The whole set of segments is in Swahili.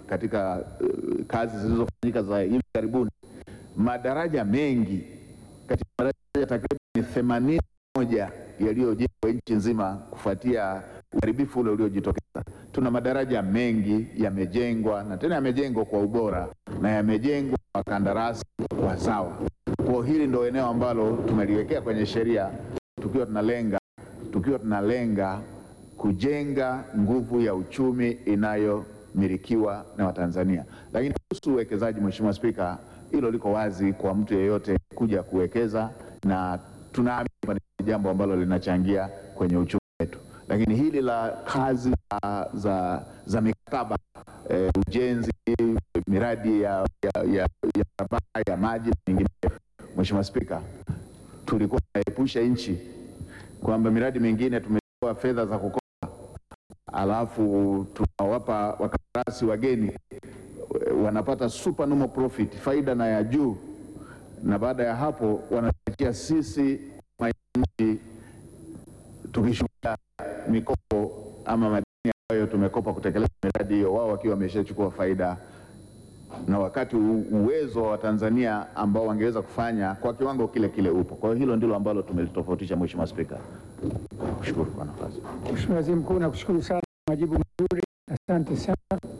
katika uh, kazi zilizofanyika za hivi karibuni, madaraja mengi katika madaraja takriban themanini moja yaliyojengwa nchi nzima kufuatia uharibifu ule uliojitokeza. Tuna madaraja mengi yamejengwa na tena yamejengwa kwa ubora na yamejengwa kwa kandarasi wazawa. Kwa hili ndio eneo ambalo tumeliwekea kwenye sheria tukiwa tunalenga tukiwa tunalenga kujenga nguvu ya uchumi inayomilikiwa na Watanzania. Lakini kuhusu uwekezaji, Mheshimiwa Spika, hilo liko wazi kwa mtu yeyote kuja kuwekeza, na tunaamini kwamba ni jambo ambalo linachangia kwenye uchumi wetu. Lakini hili la kazi za, za, za mikataba eh, ujenzi, miradi ya, ya, ya, ya barabara ya maji na mingineyo, Mheshimiwa Spika, tulikuwa tunaepusha nchi kwamba miradi mingine tumetoa fedha za kukopa, alafu tunawapa wakandarasi wageni wanapata supernormal profit, faida na ya juu, na baada ya hapo wanatakia sisi wananchi tukishuhudia mikopo ama madeni ambayo tumekopa kutekeleza miradi hiyo, wao wakiwa wameshachukua faida na wakati u- uwezo wa Watanzania ambao wangeweza kufanya kwa kiwango kile kile upo. Kwa hiyo hilo ndilo ambalo tumelitofautisha, Mheshimiwa Spika. Kushukuru kwa nafasi. Mheshimiwa Waziri Mkuu, nakushukuru sana kwa majibu mazuri, asante sana.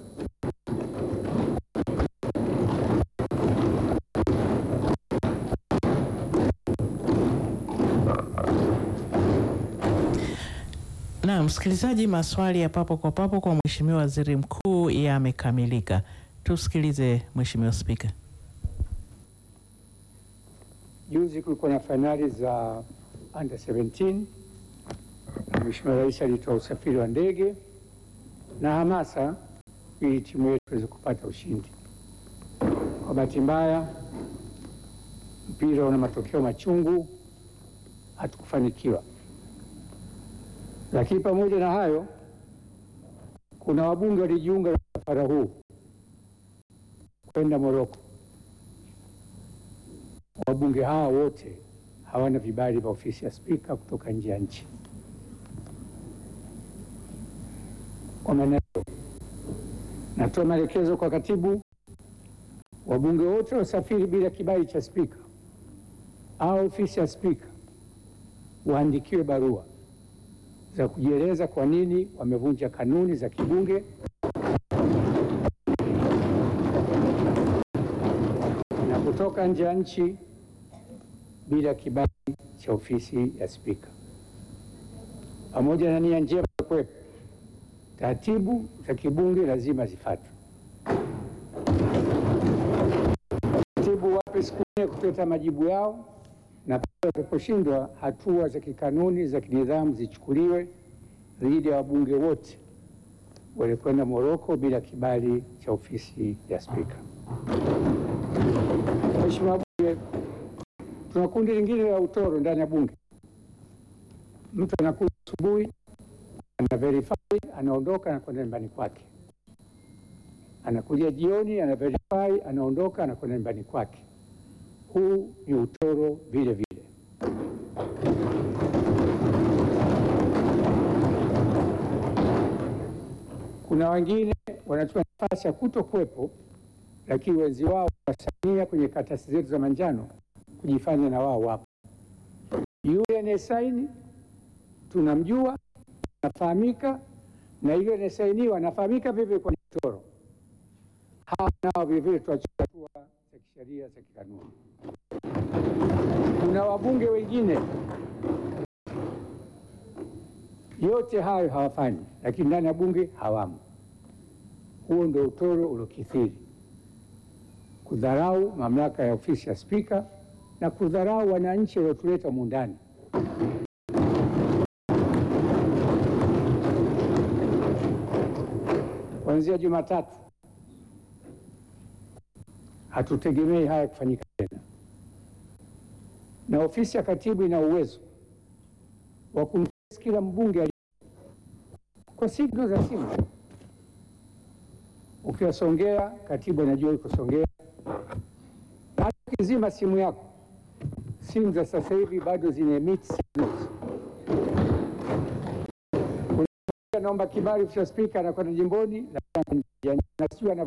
Na msikilizaji, maswali ya papo kwa papo kwa Mheshimiwa Waziri Mkuu yamekamilika. Tusikilize Mheshimiwa Spika. Juzi kulikuwa na fainali za under 17 na Mheshimiwa Rais alitoa usafiri wa ndege na hamasa ili timu yetu iweze kupata ushindi. Kwa bahati mbaya, mpira una matokeo machungu, hatukufanikiwa. Lakini pamoja na hayo, kuna wabunge walijiunga na msafara huu kwenda Moroko. Wabunge hawa wote hawana vibali vya ofisi ya spika kutoka nje ya nchi. Kwa maana hiyo, natoa maelekezo kwa katibu, wabunge wote wasafiri bila kibali cha spika au ofisi ya spika waandikiwe barua za kujieleza kwa nini wamevunja kanuni za kibunge na kutoka nje ya nchi bila kibali cha ofisi ya spika. Pamoja na nia njema ya kuwepo, taratibu za kibunge lazima zifuatwe. Katibu wape siku nne kuleta majibu yao, na pale watakaposhindwa, hatua za kikanuni za kinidhamu zichukuliwe dhidi ya wabunge wote walikwenda Moroko bila kibali cha ofisi ya spika. Mheshimiwa Bunge, tuna kundi lingine la utoro ndani ya bunge. Mtu anakuja asubuhi, ana verify, anaondoka, anakwenda nyumbani kwake. Anakuja jioni, ana verify, anaondoka, anakwenda nyumbani kwake. Huu ni utoro vile vile. Kuna wengine wanachukua nafasi ya kuto kuwepo, lakini wenzi wao wasania kwenye karatasi zetu za manjano kujifanya na wao wapo. Yule anayesaini tunamjua, anafahamika, na yule anayesainiwa anafahamika vivyo kwa mtoro. Hawa nao vilevile tuwachukua hatua za kisheria za kikanuni. Kuna wabunge wengine yote hayo hawafanyi, lakini ndani ya bunge hawamo. Huo ndio utoro uliokithiri, kudharau mamlaka ya ofisi ya spika na kudharau wananchi waliotuleta humu ndani. Kuanzia Jumatatu hatutegemei haya kufanyika tena, na ofisi ya katibu ina uwezo wa kumtest kila mbunge ali kwa signal za simu. Ukiwa Songea, katibu anajua yuko Songea. Hata ukizima simu yako, simu za sasa hivi bado zina emit signals. Unaomba kibali cha spika, anakwenda jimboni na na sijui ana